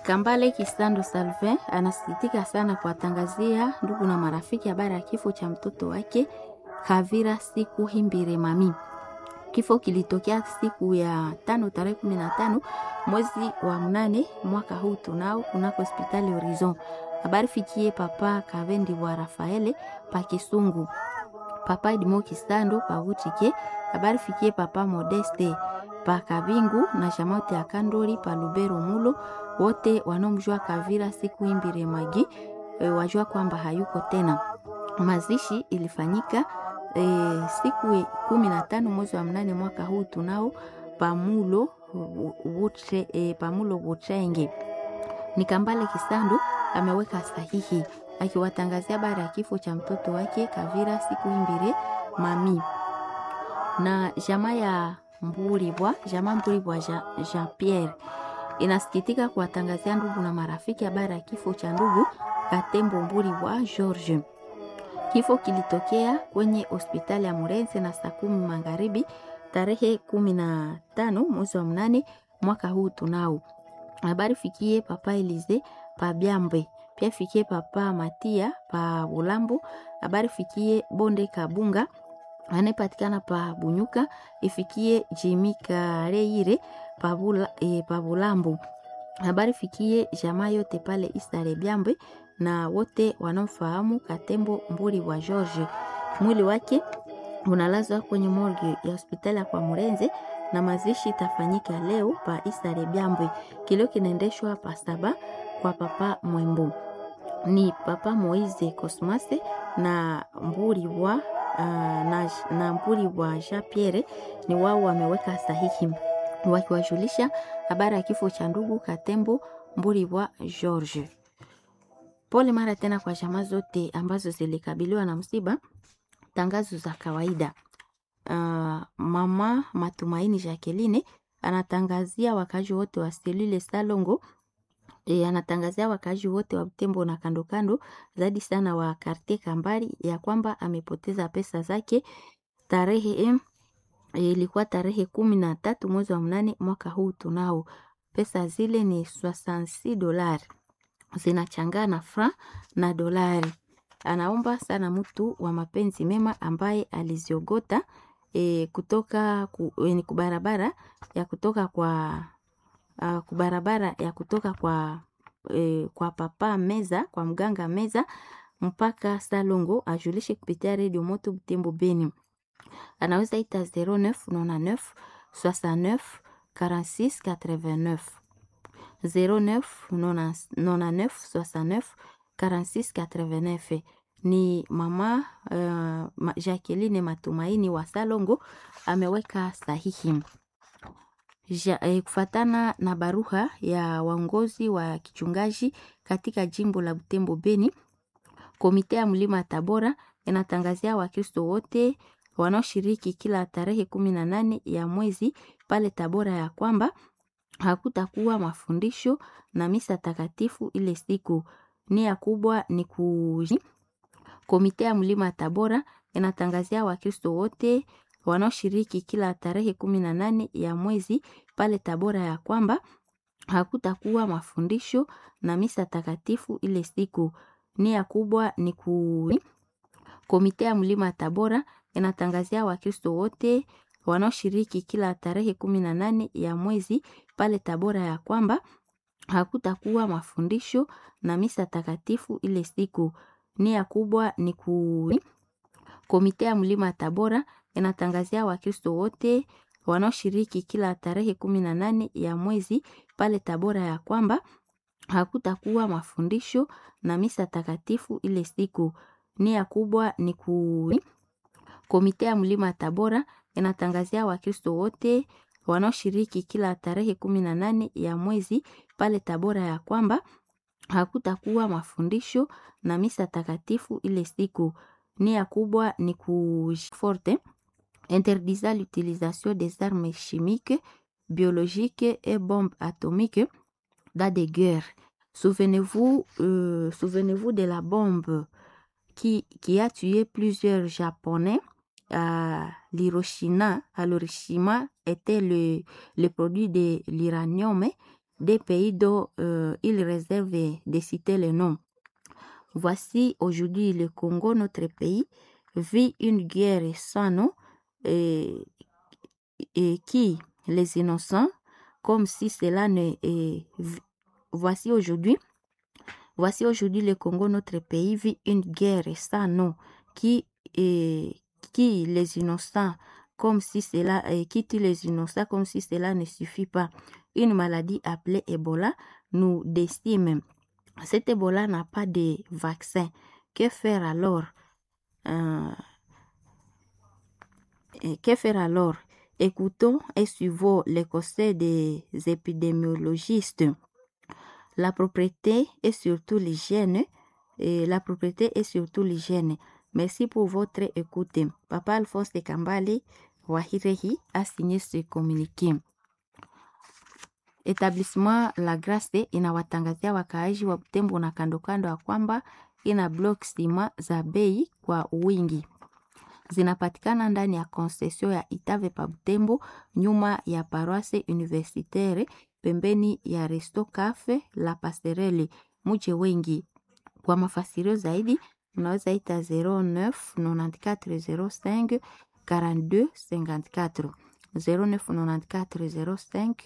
Kambale Kisando Salvin anasikitika sana kuwatangazia ndugu na marafiki habari ya kifo cha mtoto wake Kavira siku Himbire Mami. Kifo kilitokea siku ya tano tarehe kumi na tano mwezi wa mnane mwaka huu tunao kunako hospitali Horizon. Habari fikie papa Kavendi wa Rafaele pa Kisungu, papa Edmo Kisando pa Utike. Habari fikie papa Modeste pa Kabingu na Shamote ya Kandori pa Lubero Mulo. Wote wanaomjua Kavira siku Himbire Magi e, wajua kwamba hayuko tena. Mazishi ilifanyika e, siku kumi na tano mwezi wa mnane mwaka huu tunao pamulo wutre, e, pamulo Butrenge. Ni Kambale Kisando ameweka sahihi akiwatangazia habari ya kifo cha mtoto wake Kavira siku Himbire Mami na jamaa ya Mburibwa, jamaa Mburibwa Jean, Jean Pierre inasikitika kuwatangazia ndugu na marafiki habari ya kifo cha ndugu Katembo Mburibwa George. Kifo kilitokea kwenye hospitali ya Murenze na saa kumi magharibi tarehe kumi na tano mwezi wa mnane mwaka huu tunao. Habari fikie papa Elize pa Byambe, pia fikie papa Matia pa Bulambo. Habari fikie Bonde Kabunga anayepatikana pa Bunyuka, ifikie Jimi Kareire pa Bula, e, pa Bulambo. Habari fikie jamaa yote pale Isare Byambe na wote wanaofahamu Katembo Mburi wa George. Mwili wake unalazwa kwenye morgue ya hospitali ya kwa Murenze na mazishi itafanyika leo pa Isare Byambwe. Kilio kinaendeshwa pa saba kwa papa Mwembo. Ni papa Moize Cosmase na Mburi wa uh, na, na Mburi wa Jean Pierre ni wao wameweka sahihi wakiwajulisha habari ya kifo cha ndugu Katembo Mburi wa George. Pole mara tena kwa jamaa zote ambazo zilikabiliwa na msiba. Tangazo za kawaida. Uh, mama Matumaini Jacqueline anatangazia wakazi wote wa selule Salongo e, anatangazia wakazi wote wa Butembo na kando kando, zaidi sana wa Kartie Kambari ya kwamba amepoteza pesa zake tarehe ilikuwa e, tarehe kumi na tatu mwezi wa mnane mwaka huu tunao. Pesa zile ni 66 dolari zinachangana fra na dolari. Anaomba sana mtu wa mapenzi mema ambaye aliziogota e, kutoka ku, e, ni kubarabara ya kutoka kwa uh, kubarabara ya kutoka kwa e, kwa papa meza kwa mganga meza mpaka Salongo ajulishe kupitia redio Moto Butembo Beni. Anaweza ita 0999 69 46 89 09 99 69 46 89 ni mama uh, Jacqueline Matumaini wa Salongo ameweka sahihi ja, eh, kufatana na baruha ya waongozi wa kichungaji katika jimbo la Butembo Beni. Komite ya mlima Tabora inatangazia Wakristo wote wanaoshiriki kila tarehe kumi na nane ya mwezi pale Tabora ya kwamba hakutakuwa mafundisho na misa takatifu ile siku. Nia kubwa ni ku Komite ya mlima Tabora inatangazia Wakristo wote wanaoshiriki kila tarehe kumi na nane ya mwezi pale Tabora ya kwamba hakutakuwa mafundisho na misa takatifu ile siku. Nia kubwa ni ku Komite ya mlima Tabora inatangazia Wakristo wote wanaoshiriki kila tarehe kumi na nane ya mwezi pale Tabora ya kwamba hakutakuwa mafundisho na misa takatifu ile siku. Nia kubwa ni ku Komite ya mlima Tabora inatangazia Wakristo wote wanaoshiriki kila tarehe kumi na nane ya mwezi pale Tabora ya kwamba hakutakuwa mafundisho na misa takatifu ile siku. Nia kubwa ni ku Komite ya mlima Tabora inatangazia Wakristo wote wanaoshiriki kila tarehe kumi na nane ya mwezi pale Tabora ya kwamba hakutakuwa mafundisho na misa takatifu ile siku. Nia kubwa ni ku forte interdisant l'utilisation des armes chimiques, biologiques et bombes atomiques dans des guerres. Souvenez-vous, euh, souvenez-vous de la bombe qui, qui a tué plusieurs Japonais à l'Hiroshima. À l'Hiroshima était le, le produit de l'uranium des pays dont euh, il réserve de citer les noms. Voici aujourd'hui le Congo, notre pays, vit une guerre sans nom et, et qui, les innocents, comme si cela ne... Et, voici aujourd'hui, voici aujourd'hui le Congo, notre pays, vit une guerre sans nom qui, et, qui les innocents, comme si cela, et qui tue les innocents comme si cela ne suffit pas. Une maladie appelée Ebola nous décime. Cet Ebola n'a pas de vaccin. Que faire alors euh, Que faire alors Écoutons et suivons les conseils des épidémiologistes. La propriété et surtout l'hygiène. Et la propriété et surtout l'hygiène. Merci pour votre écoute. Papa Alphonse de Kambale Wahirehi a signé ce communiqué. Etablissement La Grace inawatangazia wakaaji wa Butembo na kando kando ya kwamba ina block stima za bei kwa wingi. Zinapatikana ndani ya concession ya Itave pa Butembo, nyuma ya paroisse universitaire, pembeni ya Resto Cafe La Passerelle. Muje wengi. Kwa mafasirio zaidi unaweza ita 09 94 05 42 54 09 94 05